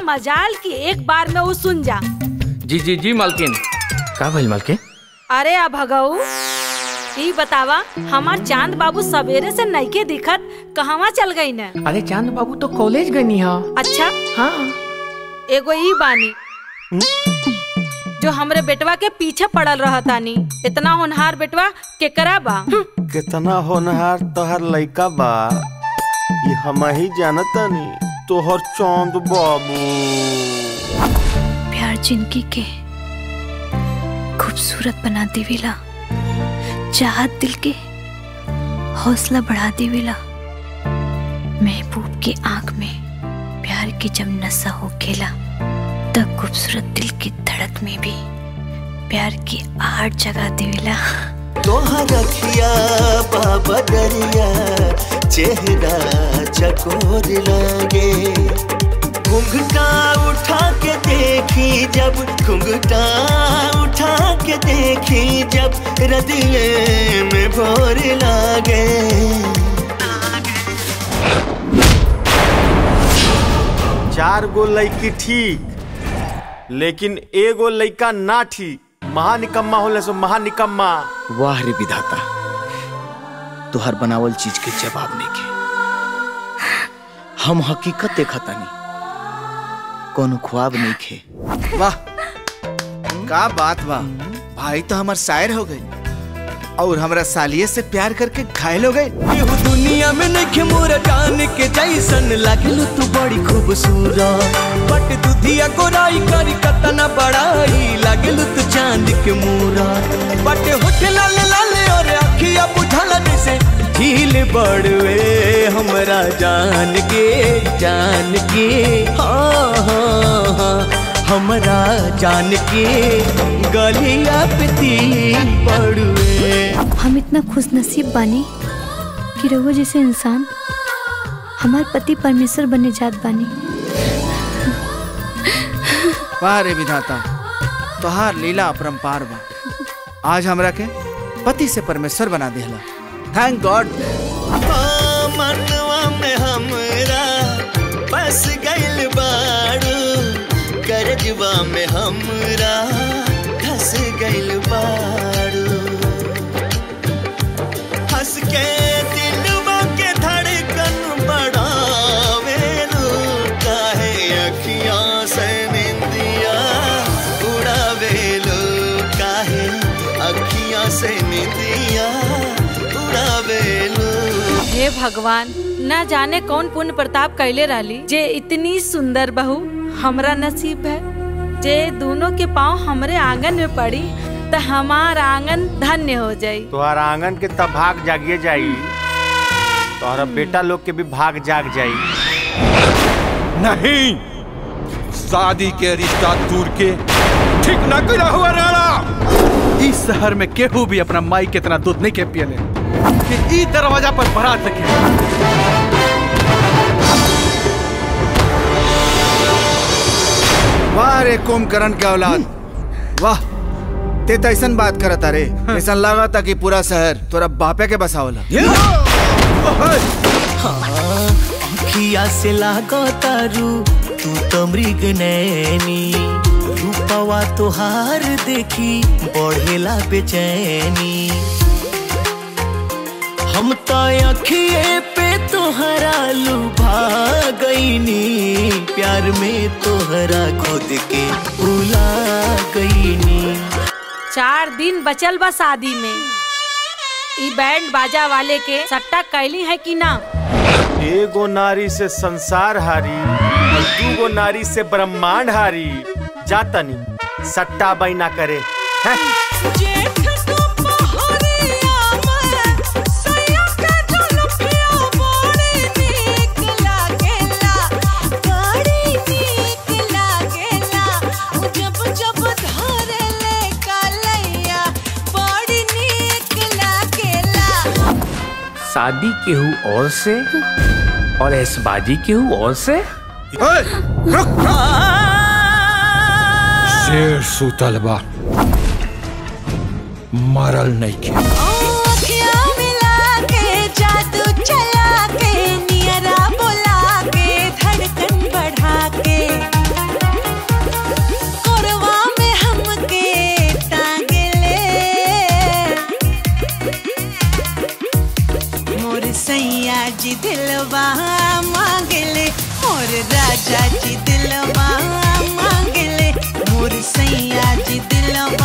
मजाल की एक बार में वो सुन जा जी जी जी मालकिन का भइल मालकिन अरे अब भगऊ ई बतावा हमार चांद बाबू सवेरे से नइके दिखत कहवा चल गई न अरे चांद बाबू तो कॉलेज गनी हा अच्छा हाँ एगो ई बानी जो हमरे बेटवा के पीछे पड़ल रहतानी इतना होनहार बेटवा केकरा बा हम्म, कितना होनहार तोहर लइका बा ये हम ही जानतानी तोहर चांद बाबू प्यार जिंदगी के खूबसूरत बना देवेला चाहत दिल के हौसला बढ़ा देवेला महबूब के आंख में प्यार की जब नशा हो खेला तब खूबसूरत दिल की धड़क में भी प्यार की आड़ जगा देवेला तोहर रखिया बाबा दरिया चेहरा चकोर लागे घुंघटा उठा के देखी जब घुंघटा उठा के देखी जब रदिए में भोर लागे चार गो लड़की ठीक लेकिन एगो लड़का ना ठीक महानिकम्मा होले सो महानिकम्मा वाह रे विधाता तुहर बनावल चीज के जवाब नहीं के हम हकीकत देखतानी कोनो ख्वाब नहीं खे वाह का बात बा भाई तो हमार शायर हो गए और हमरा सालिये से प्यार करके घायल हो गए केहू दुनिया में नइखे मोरा जान के जैसन लागलू तू बड़ी खूबसूरत बट दुधिया गोराई करी कतना बड़ाई लागलू तू चांद के मूरा बट होठ लाल लाल और अखिया बुझल जैसे झील बड़वे हमरा जान के जान के हाँ हाँ हाँ हमरा जान के गलिया पे तिल पड़वे हम इतना खुश नसीब बानी कि रघु जैसे इंसान हमार पति परमेश्वर बने जात बानी वाह रे विधाता तोहार लीला अपरंपार बा आज हमरा के पति से परमेश्वर बना देला थैंक गॉड हाँ, मनवा में हमरा बस गइल बाड़ू करजवा में हमरा धस गइल बाड़ू हंस के दिलवा के धड़कन बढ़ावेलू काहे अखियां से निंदिया उड़ावेलू काहे अखियां से निंदिया उड़ावेलू हे भगवान न जाने कौन पुण्य प्रताप कैले रहली जे इतनी सुंदर बहू हमरा नसीब है जे दोनों के पाँव हमरे आंगन में पड़ी तो हमार आंगन धन्य हो जाई तोहर आंगन के तब भाग जागिए जाई तोहरा बेटा लोग के भी भाग जाग जाई नहीं शादी के रिश्ता दूर के ठीक न करा हुआ राणा इस शहर में केहू भी अपना माई के इतना दूध नहीं के पियले कि ई दरवाजा पर भरा सके वाह रे कुंभकर्ण के औलाद वाह ते तो ऐसन बात करता रे ऐसा लगा था कि पूरा शहर तोरा बापे के बसावला अखिया से लागो तारू तू तो मृग नैनी रूपवा तोहार देखी बढ़ेला बेचैनी हम तो अखिए पे तोहरा लुभा गईनी प्यार में तोहरा खुद के उला गईनी चार दिन बचल बा शादी में ई बैंड बाजा वाले के सट्टा कैली है कि ना एगो नारी से संसार हारी और दूगो नारी से ब्रह्मांड हारी जातनी सट्टा बैना करे हैं? शादी केहू और से और ऐसबाजी केहू और से शेर सुतल बा मरल नहीं के जादू चला के नियरा बोला के धड़कन बढ़ा के जी दिलवा मांगले मोर राजा जी दिलवा मांगले मोर सैया जी दिलवा